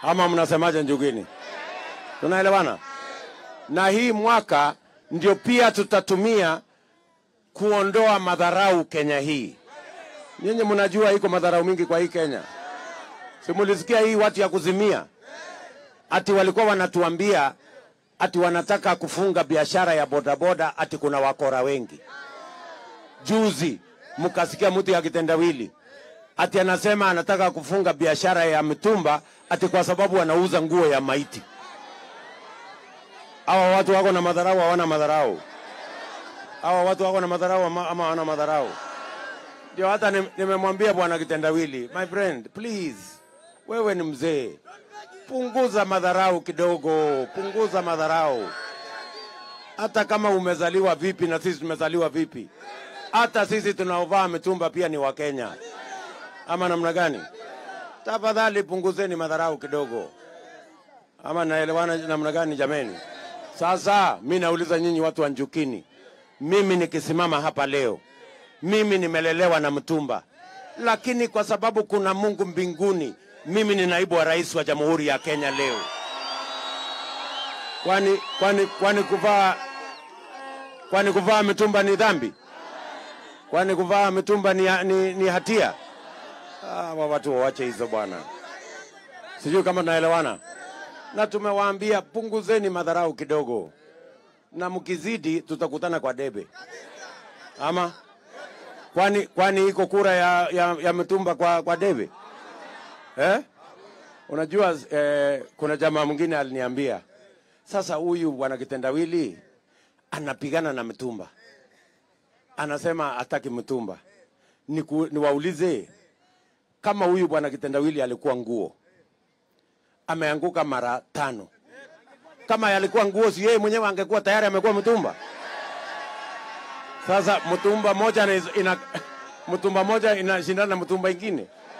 ama mnasemaje Njugini? Tunaelewana? Na hii mwaka ndio pia tutatumia kuondoa madharau Kenya hii. Nyinyi mnajua iko madharau mingi kwa hii Kenya. Simulisikia hii watu ya kuzimia ati walikuwa wanatuambia ati wanataka kufunga biashara ya bodaboda, ati kuna wakora wengi. Juzi mkasikia mtu ya kitendawili ati anasema anataka kufunga biashara ya mitumba ati kwa sababu wanauza nguo ya maiti. Hawa watu wako na madharau, hawana madharau? Hawa watu wako na madharau ama ama hawana madharau? Ndio hata nim- nimemwambia bwana kitendawili, my friend, please, wewe ni mzee, punguza madharau kidogo, punguza madharau. Hata kama umezaliwa vipi na sisi tumezaliwa vipi, hata sisi tunaovaa mitumba pia ni Wakenya, ama namna gani? Tafadhali punguzeni madharau kidogo, ama naelewana namna gani jameni? Sasa mi nauliza nyinyi watu wa Njukini, mimi nikisimama hapa leo, mimi nimelelewa na mtumba, lakini kwa sababu kuna Mungu mbinguni, mimi ni naibu wa rais wa Jamhuri ya Kenya leo. Kwani kwani kwani kuvaa kwani kuvaa mitumba ni dhambi? Kwani kuvaa mitumba ni, ni, ni hatia? Ah, wa watu wawache hizo bwana. Sijui kama tunaelewana. Na tumewaambia punguzeni madharau kidogo, na mkizidi tutakutana kwa debe. Ama kwani kwani iko kura ya, ya, ya mitumba kwa, kwa debe eh? Unajua eh, kuna jamaa mwingine aliniambia sasa, huyu bwana kitendawili anapigana na mitumba, anasema hataki mitumba. Niku, niwaulize kama huyu bwana kitendawili alikuwa nguo ameanguka mara tano, kama yalikuwa nguo, si yeye mwenyewe angekuwa tayari amekuwa mtumba? Sasa mtumba moja ina, ina mtumba moja inashindana na mtumba ingine.